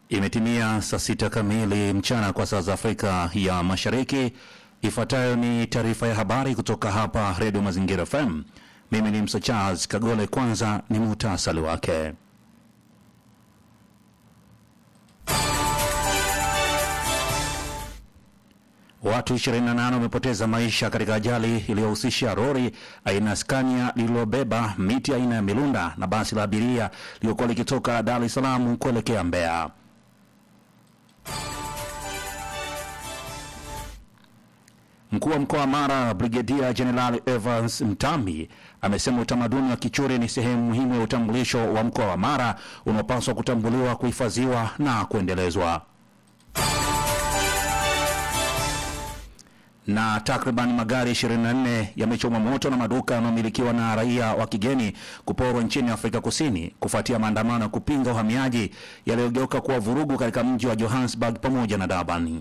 Imetimia saa sita kamili mchana kwa saa za Afrika ya Mashariki. Ifuatayo ni taarifa ya habari kutoka hapa Redio Mazingira FM. Mimi ni Msa Charles Kagole. Kwanza ni muhtasari wake. Watu 28 wamepoteza maisha katika ajali iliyohusisha lori aina ya Scania lililobeba miti aina ya milunda na basi la abiria lililokuwa likitoka Dar es Salaam kuelekea Mbeya. Mkuu wa mkoa wa Mara Brigedia Jenerali Evans Mtambi amesema utamaduni wa Kichuri ni sehemu muhimu ya utambulisho wa mkoa wa Mara unaopaswa kutambuliwa, kuhifadhiwa na kuendelezwa. na takriban magari 24 yamechomwa moto na maduka yanayomilikiwa na raia wa kigeni kuporwa nchini Afrika Kusini kufuatia maandamano ya kupinga uhamiaji yaliyogeuka kuwa vurugu katika mji wa Johannesburg pamoja na Durban.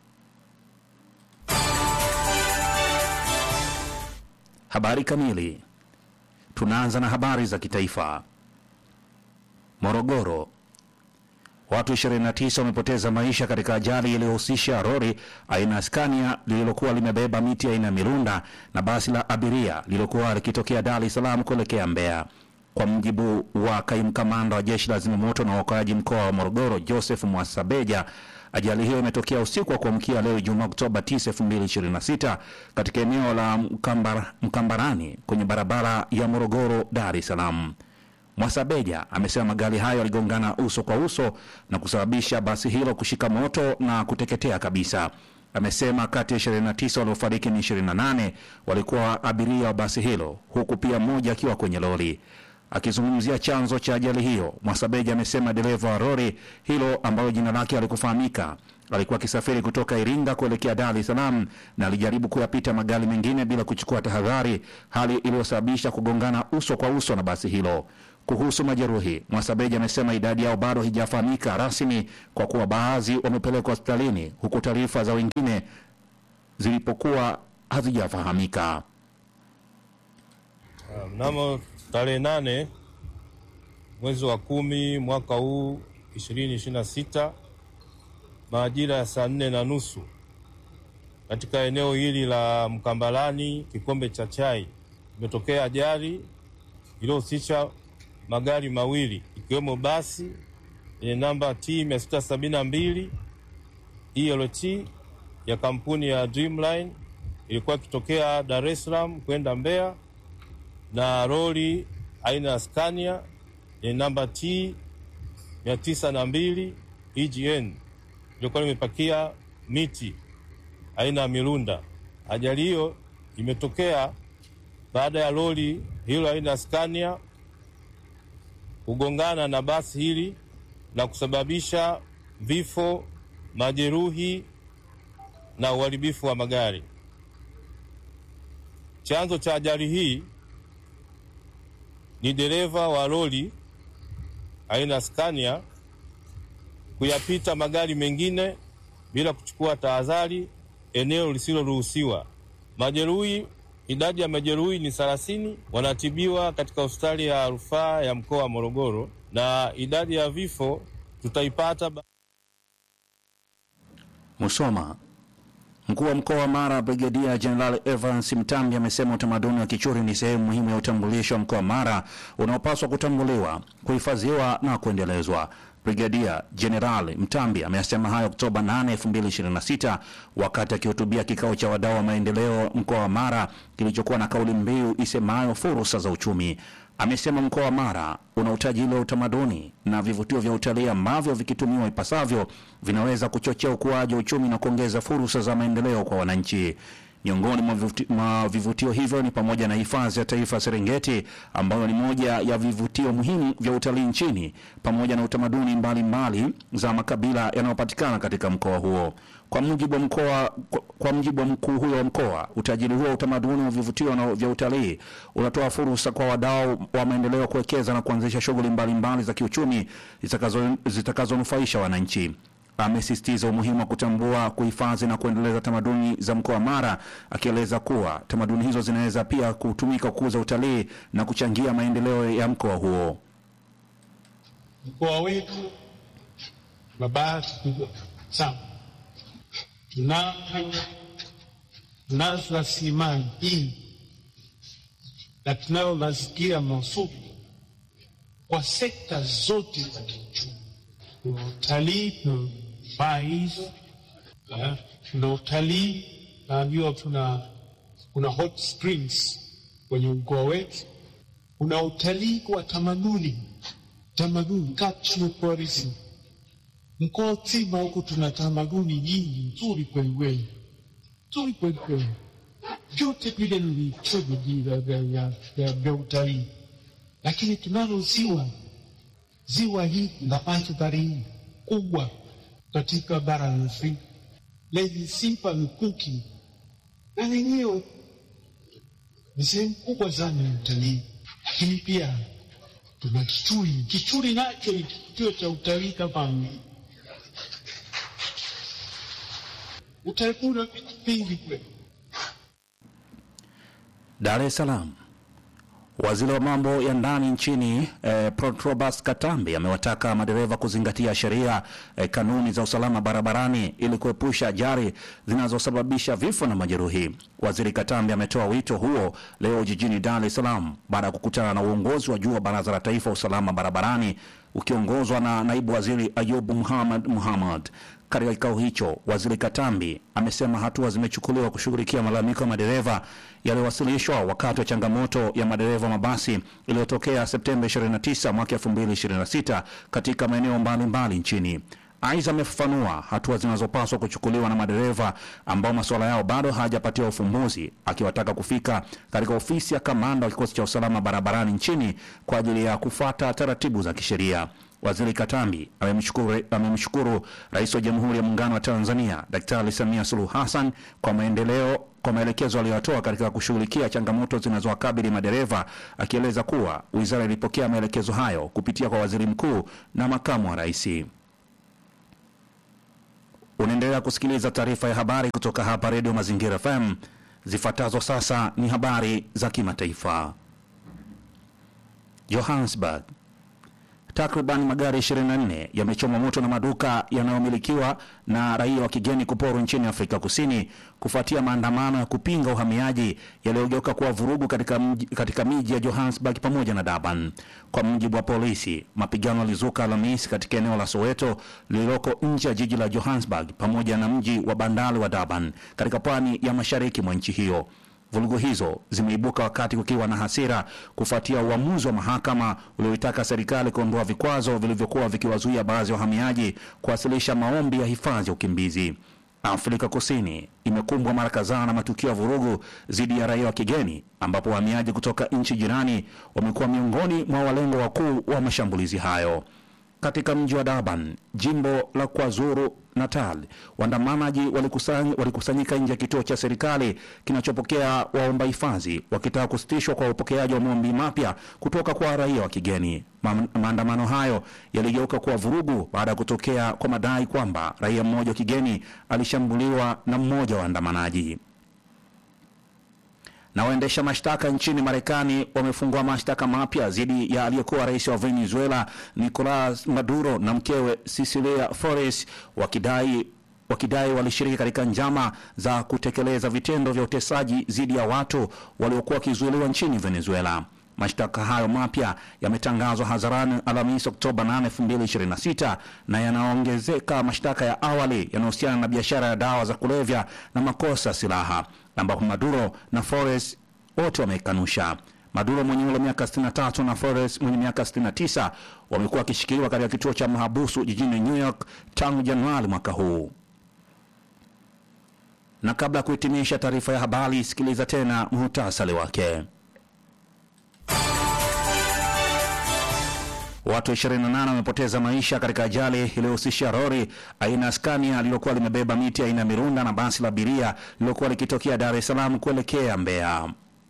Habari kamili. Tunaanza na habari za kitaifa. Morogoro. Watu 29 wamepoteza maisha katika ajali iliyohusisha lori aina ya Scania lililokuwa limebeba miti aina ya milunda na basi la abiria lililokuwa likitokea Dar es Salaam kuelekea Mbeya. Kwa mjibu wa kaimu kamanda wa jeshi la zimamoto na uokoaji mkoa wa Morogoro, Joseph Mwasabeja, ajali hiyo imetokea usiku wa kuamkia leo Ijumaa Oktoba 9, 2026 katika eneo la Mkambar, Mkambarani kwenye barabara ya Morogoro Dar es Salaam. Mwasabeja amesema magari hayo yaligongana uso kwa uso na kusababisha basi hilo kushika moto na kuteketea kabisa. Amesema kati ya 29 waliofariki ni 28 walikuwa abiria wa basi hilo, huku pia mmoja akiwa kwenye lori. Akizungumzia chanzo cha ajali hiyo, Mwasabeja amesema dereva wa lori hilo ambalo jina lake halikufahamika alikuwa akisafiri kutoka Iringa kuelekea Dar es Salaam na alijaribu kuyapita magari mengine bila kuchukua tahadhari, hali iliyosababisha kugongana uso kwa uso na basi hilo. Kuhusu majeruhi, Mwasabeja amesema idadi yao bado haijafahamika rasmi kwa kuwa baadhi wamepelekwa hospitalini huku taarifa za wengine zilipokuwa hazijafahamika. Mnamo tarehe nane mwezi wa kumi mwaka huu ishirini ishirini na sita majira ya saa nne na nusu katika eneo hili la Mkambalani Kikombe cha Chai imetokea ajali iliyohusisha magari mawili ikiwemo basi yenye namba T 672 ELT ya kampuni ya Dreamline ilikuwa ikitokea Dar es Salaam kwenda Mbeya na lori aina ya Scania yenye namba T 902 EGN ilikuwa limepakia miti aina ya milunda. Ajali hiyo imetokea baada ya lori hilo aina ya Scania kugongana na basi hili na kusababisha vifo, majeruhi na uharibifu wa magari. Chanzo cha ajali hii ni dereva wa lori aina Scania kuyapita magari mengine bila kuchukua tahadhari eneo lisiloruhusiwa. Majeruhi, idadi ya majeruhi ni thelathini, wanatibiwa katika hospitali ya rufaa ya mkoa wa Morogoro, na idadi ya vifo tutaipata. Musoma. Mkuu wa mkoa wa Mara Brigedia Jenerali Evans Mtambi amesema utamaduni wa Kichuri ni sehemu muhimu ya utambulisho wa mkoa wa Mara unaopaswa kutambuliwa, kuhifadhiwa na kuendelezwa. Brigadia Jenerali Mtambi ameyasema hayo Oktoba 8, 2026 wakati akihutubia kikao cha wadau wa maendeleo mkoa wa Mara kilichokuwa na kauli mbiu isemayo fursa za uchumi. Amesema mkoa wa Mara una utajiri wa utamaduni na vivutio vya utalii ambavyo vikitumiwa ipasavyo vinaweza kuchochea ukuaji wa uchumi na kuongeza fursa za maendeleo kwa wananchi. Miongoni mwa vivuti- mwa vivutio hivyo ni pamoja na hifadhi ya taifa Serengeti ambayo ni moja ya vivutio muhimu vya utalii nchini pamoja na utamaduni mbalimbali za makabila yanayopatikana katika mkoa huo. Kwa mujibu wa mkoa kwa, kwa mujibu wa mkuu huyo wa mkoa, utajiri huo wa utamaduni wa vivutio na vya utalii unatoa fursa kwa wadau wa maendeleo kuwekeza na kuanzisha shughuli mbalimbali za kiuchumi zitakazo- zitakazonufaisha wananchi. Amesisitiza umuhimu wa kutambua, kuhifadhi na kuendeleza tamaduni za mkoa wa Mara, akieleza kuwa tamaduni hizo zinaweza pia kutumika kukuza utalii na kuchangia maendeleo ya mkoa huo. Mkoa wetu mabasi kubwa sana. Tuna tunazo rasilimali nyingi na tunayo mazingira mazuri kwa sekta zote za kiuchumi. Tuna utalii, tuna mais, tuna utalii, naambiwa tuna kuna hot springs kwenye mkoa wetu, kuna utalii wa tamaduni, tamaduni cultural tourism. Mkoa mzima huku tuna tamaduni nyingi nzuri kwelikweli, nzuri kwelikweli, vyote vile ni vichojo vya utalii, lakini tunalo ziwa, ziwa hili la mandhari kubwa katika bara la Afrika lenye sifa mikuki na lenyewe ni sehemu kubwa sana ya utalii, lakini pia tuna Kichuri. Kichuri nacho ni kituo cha utalii kama utalii, una vitu vingi kweli. Dar es Salaam. Waziri wa mambo ya ndani nchini eh, Protrobas Katambi amewataka madereva kuzingatia sheria eh, kanuni za usalama barabarani ili kuepusha ajali zinazosababisha vifo na majeruhi. Waziri Katambi ametoa wito huo leo jijini Dar es Salaam baada ya kukutana na uongozi wa juu wa Baraza la Taifa usalama barabarani ukiongozwa na naibu waziri Ayub Muhammad Muhammad. Katika kikao hicho, waziri Katambi amesema hatua zimechukuliwa kushughulikia malalamiko ya madereva yaliyowasilishwa wakati wa changamoto ya madereva mabasi iliyotokea Septemba 29 mwaka 2026 katika maeneo mbalimbali nchini. Aidha, amefafanua hatua zinazopaswa kuchukuliwa na madereva ambao masuala yao bado hayajapatiwa ufumbuzi, akiwataka kufika katika ofisi ya kamanda wa kikosi cha usalama barabarani nchini kwa ajili ya kufuata taratibu za kisheria. Waziri Katambi amemshukuru amemshukuru Rais wa Jamhuri ya Muungano wa Tanzania Daktari Samia Suluhu Hassan kwa maendeleo kwa maelekezo aliyotoa katika kushughulikia changamoto zinazowakabili madereva, akieleza kuwa wizara ilipokea maelekezo hayo kupitia kwa waziri mkuu na makamu wa rais. Unaendelea kusikiliza taarifa ya habari kutoka hapa Redio Mazingira FM. Zifuatazo sasa ni habari za kimataifa. Johannesburg. Takriban magari 24 yamechomwa moto na maduka yanayomilikiwa na raia wa kigeni kuporwa nchini Afrika Kusini kufuatia maandamano ya kupinga uhamiaji yaliyogeuka kuwa vurugu katika mji, katika miji ya Johannesburg pamoja na Durban. Kwa mujibu wa polisi, mapigano yalizuka Alhamisi katika eneo la Soweto lililoko nje ya jiji la Johannesburg pamoja na mji wa bandari wa Durban katika pwani ya mashariki mwa nchi hiyo. Vurugu hizo zimeibuka wakati kukiwa na hasira kufuatia uamuzi wa mahakama ulioitaka serikali kuondoa vikwazo vilivyokuwa vikiwazuia baadhi ya wahamiaji kuwasilisha maombi ya hifadhi ya ukimbizi. Afrika Kusini imekumbwa mara kadhaa na matukio ya vurugu dhidi ya raia wa kigeni, ambapo wahamiaji kutoka nchi jirani wamekuwa miongoni mwa walengo wakuu wa mashambulizi hayo. Katika mji wa Durban, jimbo la KwaZulu Natal, waandamanaji walikusany, walikusanyika nje ya kituo cha serikali kinachopokea waomba hifadhi wakitaka kusitishwa kwa upokeaji wa maombi mapya kutoka kwa raia wa kigeni. Ma, maandamano hayo yaligeuka kuwa vurugu baada ya kutokea kwa madai kwamba raia mmoja wa kigeni alishambuliwa na mmoja wa waandamanaji na waendesha mashtaka nchini Marekani wamefungua mashtaka mapya dhidi ya aliyekuwa rais wa Venezuela Nicolas Maduro na mkewe Cecilia Flores wakidai wakidai walishiriki katika njama za kutekeleza vitendo vya utesaji dhidi ya watu waliokuwa wakizuiliwa nchini Venezuela. Mashtaka hayo mapya yametangazwa hadharani Alhamisi Oktoba 8, 2026 na yanaongezeka mashtaka ya awali yanayohusiana na biashara ya dawa za kulevya na makosa ya silaha ambapo Maduro na Flores wote wamekanusha. Maduro mwenye umri wa miaka 63 na Flores mwenye miaka 69 wamekuwa wakishikiliwa katika kituo cha mahabusu jijini New York tangu Januari mwaka huu. Na kabla ya kuhitimisha taarifa ya habari, sikiliza tena muhtasari wake. Watu 28 wamepoteza maisha katika ajali iliyohusisha lori aina ya Scania lililokuwa limebeba miti aina ya Mirunda na basi la abiria lililokuwa likitokea Dar es Salaam kuelekea Mbeya.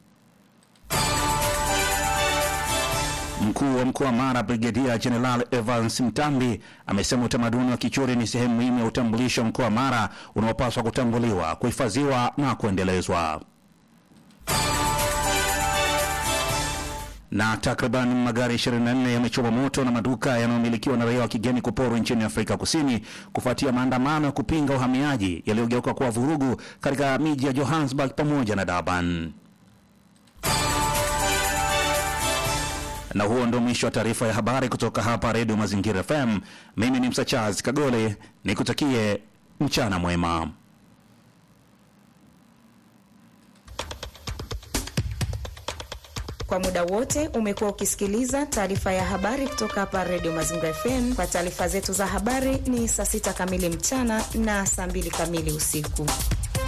Mkuu wa mkoa wa Mara Brigedia Jeneral Evans Mtambi amesema utamaduni wa Kichuri ni sehemu muhimu ya utambulisho wa mkoa wa Mara unaopaswa kutambuliwa, kuhifadhiwa na kuendelezwa. Na takriban magari 24 yamechoma moto na maduka yanayomilikiwa na raia wa kigeni kuporwa nchini Afrika Kusini kufuatia maandamano ya kupinga uhamiaji yaliyogeuka kuwa vurugu katika miji ya Johannesburg pamoja na Durban. Na huo ndo mwisho wa taarifa ya habari kutoka hapa Redio Mazingira FM. Mimi ni Msa Charles Kagole, nikutakie mchana mwema. Kwa muda wote umekuwa ukisikiliza taarifa ya habari kutoka hapa Redio Mazingira FM. Kwa taarifa zetu za habari ni saa sita kamili mchana na saa mbili kamili usiku.